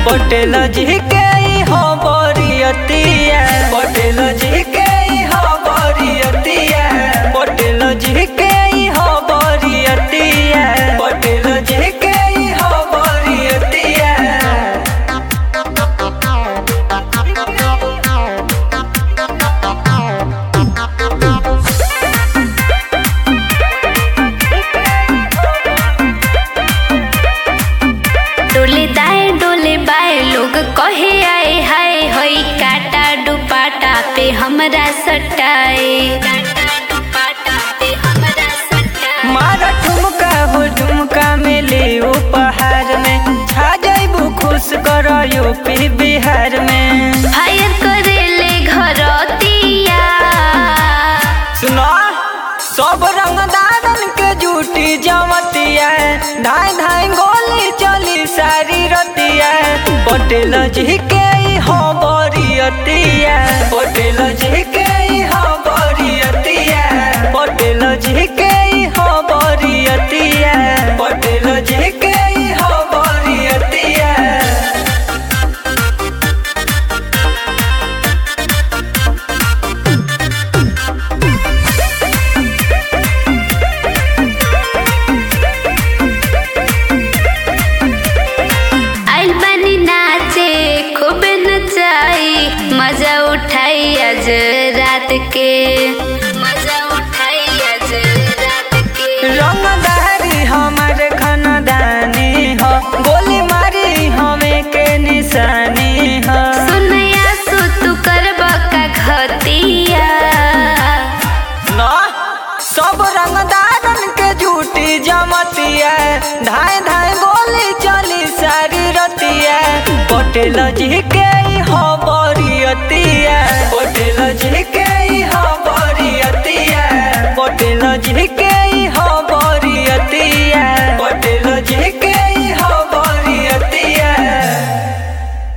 पटेल जी के ई हो बरियतिया पटेल जी के ई हो बरियतिया पटेल जी के ई हो बरियतिया पटेल जी के ई हो बरियतिया डोले दाए डोले बाए लोग कहे आए हाय होई काटा दुपाटा पे हमरा सटाए काटा दुपाटा पे हमरा सटाए मारा ठुमका हो झुमका में ले उपहार में छा जाइबू खुश कर यूपी बिहार में फायर करेले घरतिया सुनो सब रंगदारन के जूटी जमतिया धाय धाय गोली चली सारी रतिया पटेल जी के ई हो बरियतिया पटेल जी के ई हो बरियतिया पटेल जी के ई हो बरियतिया पटेल जी के ई हो बरियतिया आइल बनी नाचे खूब नचाई मजा उठाई आज रात के मजा उठाई आज रात के रंगदारी हमारे खानदानी हो गोली मारी हमें के निशानी हो सुनया सु तू करब का घतिया ना सब रंगदारन के झूठी जमतिया धाय धाय गोली चली सारी रतिया पटेल जी के ई हो बरियतिया